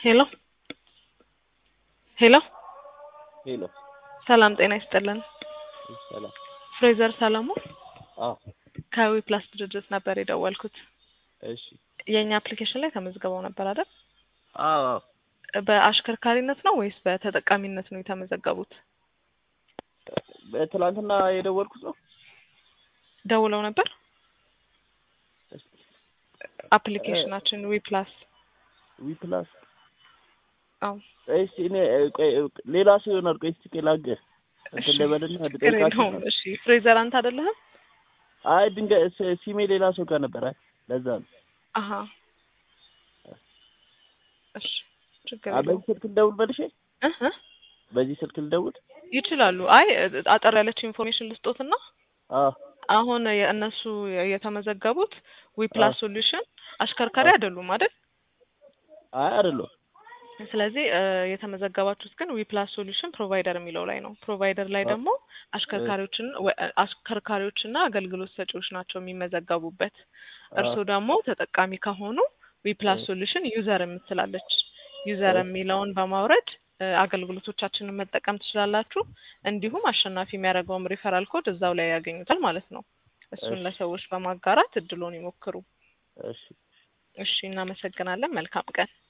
ሄሎ ሄሎ ሄሎ ሰላም ጤና ይስጥልን። ሰላም። ፍሬዘር ሰለሙ አዎ ከዊ ፕላስ ድርጅት ነበር የደወልኩት። እሺ። የእኛ አፕሊኬሽን ላይ ተመዝግበው ነበር አይደል? አዎ አዎ። በአሽከርካሪነት ነው ወይስ በተጠቃሚነት ነው የተመዘገቡት? ትላንትና የደወልኩት ነው። ደውለው ነበር። አፕሊኬሽናችን ዊ ፕላስ ዊ ፕላስ አዎ እስቲ እኔ ቆይ ሌላ ሰው ይሆናል። ቆይ እስቲ ቆይ ላግህ እንትን ልበልና ችግር ልጠይቃቸው። የለውም። እሺ ፍሬዘር አንተ አይደለህም? አይ ድንገት ስ- ሲሜ ሌላ ሰው ጋር ነበር። አይ ለዛ ነው። አሀ እሺ ችግር አ የለውም። በዚህ ስልክ ልደውል መልሼ እህ እህ በዚህ ስልክ ልደውል። ይችላሉ። አይ አጠር ያለች ኢንፎርሜሽን ልስጦትና አዎ አሁን የእነሱ የተመዘገቡት ዊ ፕላስ ሶሉሽን አሽከርካሪ አዎ። አይደሉም አይደል? አይ አይደለም። ስለዚህ እ የተመዘገባችሁት ግን ዊ ፕላስ ሶሉሽን ፕሮቫይደር የሚለው ላይ ነው። ፕሮቫይደር ላይ አ- ደግሞ አሽከርካሪዎችን ወ- አሽከርካሪዎችና አገልግሎት ሰጪዎች ናቸው የሚመዘገቡበት። እርስዎ ደግሞ ተጠቃሚ ከሆኑ ዊ ፕላስ እ- ሶሉሽን ዩዘር የምትላለች ዩዘር እ- የሚለውን በማውረድ እ አገልግሎቶቻችንን መጠቀም ትችላላችሁ። እንዲሁም አሸናፊ የሚያደርገውም ሪፈራል ኮድ እዛው ላይ ያገኙታል ማለት ነው። እሱን እሺ ለሰዎች በማጋራት እድሎን ይሞክሩ። እሺ እሺ፣ እናመሰግናለን። መልካም ቀን።